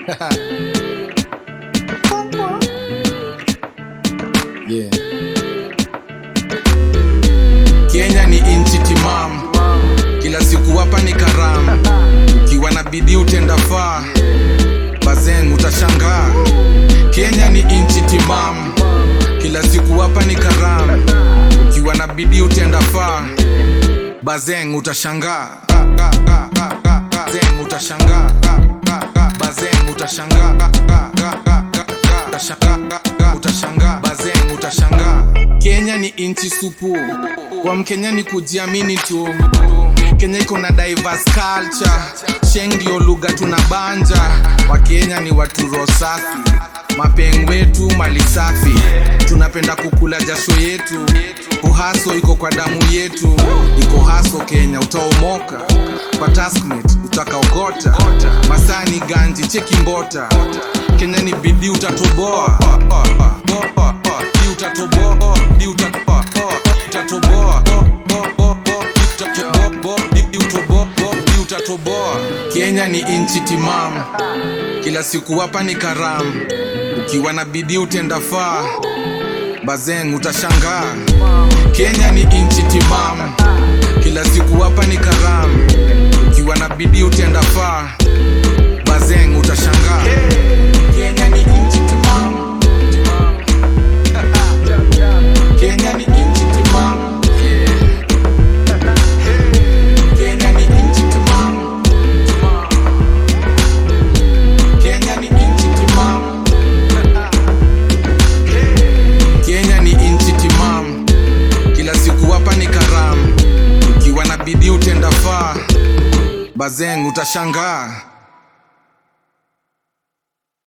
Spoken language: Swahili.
yeah. Kenya ni inchi timamu, kila siku hapa ni karamu. Ukiwa na bidii utenda faa, bazeng utashangaa. Kenya ni inchi timamu, kila siku hapa ni karamu. Ukiwa na bidii utenda faa, bazeng utashangaa. Bazeng utashangaa. Bazeng utashangaa. Utashangaa. Utashangaa. Bazeng utashangaa. Kenya ni inchi supu, kwa Mkenya ni kujiamini tu. Kenya iko na diverse culture, Sheng ndio lugha tunabanja. Wakenya ni watu roho safi, mapeng wetu mali safi, tunapenda kukula jasho yetu. Uhaso iko kwa damu yetu, iko haso Kenya utaomoka kwa taskmate utakaokota. Masani ganji cheki mbota, Kenya ni bidii utatoboa Bidii utatoboa Bidii utatoboa utatoboa Bidii utoboa Bidii utatoboa Kenya ni inchi timamu, kila siku hapa ni karamu. Ukiwa na bidii utenda faa, bazeng utashangaa. Kenya ni inchi timamu, kila siku hapa ni karamu. Ukiwa na bidii utenda faa, bazeng utashangaa. Kenya ni inchi timamu, Kenya ni inchi timamu, Kenya ni inchi timamu, Kenya ni inchi timamu, Kenya ni inchi timamu, kila siku hapa ni karamu. Ukiwa na bidii utenda faa, bazeng utashangaa.